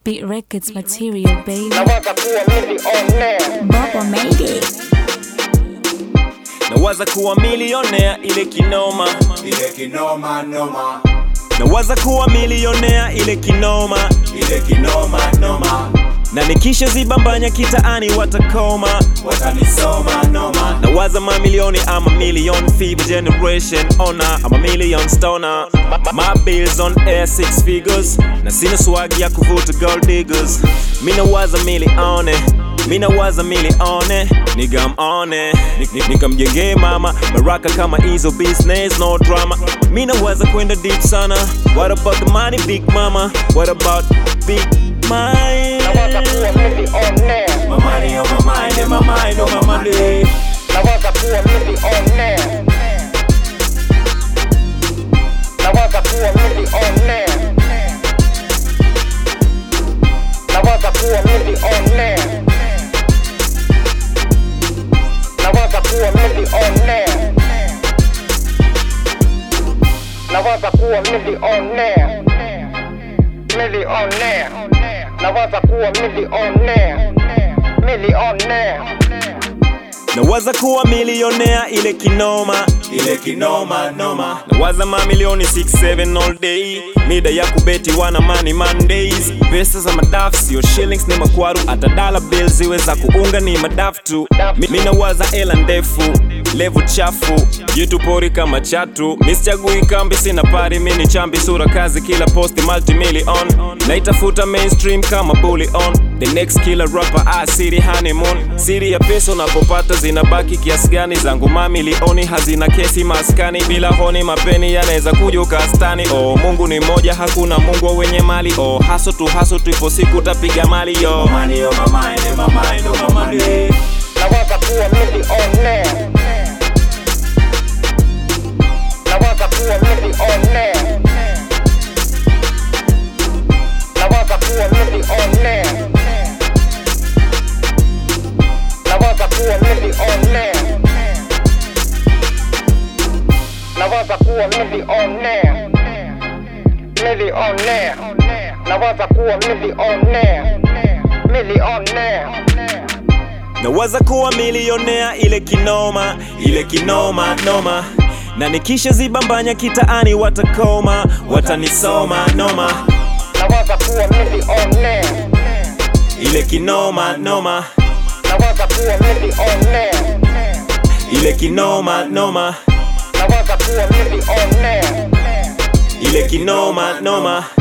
Beat Records material, baby. nawaza kuwa millionaire Bubba made it. nawaza kuwa milionea ile kinoma ile kinoma noma nawaza kuwa milionea ile kinoma ile kinoma noma na nikisha zibambanya kitaani watakoma watanisoma noma nawaza mamilioni ama million fever generation ona ama million stoner my bills on air six figures na sina swag ya kuvuta gold diggers mi nawaza milione mi nawaza milione nigamone nikamjengee mama baraka kama hizo business no drama mi nawaza kwenda deep sana what about the money big mama what about big mind nawaza kuwa millionaire my money on my mind and my mind on my money nawaza kuwa millionaire nawaza kuwa millionaire nawaza kuwa millionaire nawaza kuwa millionaire nawaza kuwa millionaire millionaire nawaza kuwa millionaire millionaire nawaza kuwa milionea ile kinoma ile kinoma noma nawaza mamilioni 67 all day mida ya kubeti wana money mondays pesa za madafu sio shillings ni makwaru hata dollar bills ziwe za kuunga ni madafu tu Mi- mi nawaza ela ndefu levu chafu jitu pori kama chatu misichagui kambi sina pari mini chambi sura kazi kila posti multimillion naitafuta mainstream kama bully on the next killer rapper ah, city honeymoon siri ya pesa unapopata zinabaki kiasi gani zangu mamilioni hazina kesi maskani bila honi mapeni yanaweza kuja ukastani oh mungu ni moja hakuna mungu wa wenye mali oh haso tu haso tu ipo siku tapiga mali yo money on my mind and my mind on my money nawaza kuwa millionaire nawaza kuwa millionaire nawaza kuwa millionaire nawaza kuwa millionaire nawaza kuwa millionaire millionaire nawaza kuwa millionaire millionaire nawaza kuwa milionea ile kinoma ile kinoma noma na nikisha zibambanya kitaani watakoma watanisoma noma nawaza kuwa millionaire ile kinoma noma nawaza kuwa millionaire ile kinoma noma nawaza kuwa millionaire ile kinoma noma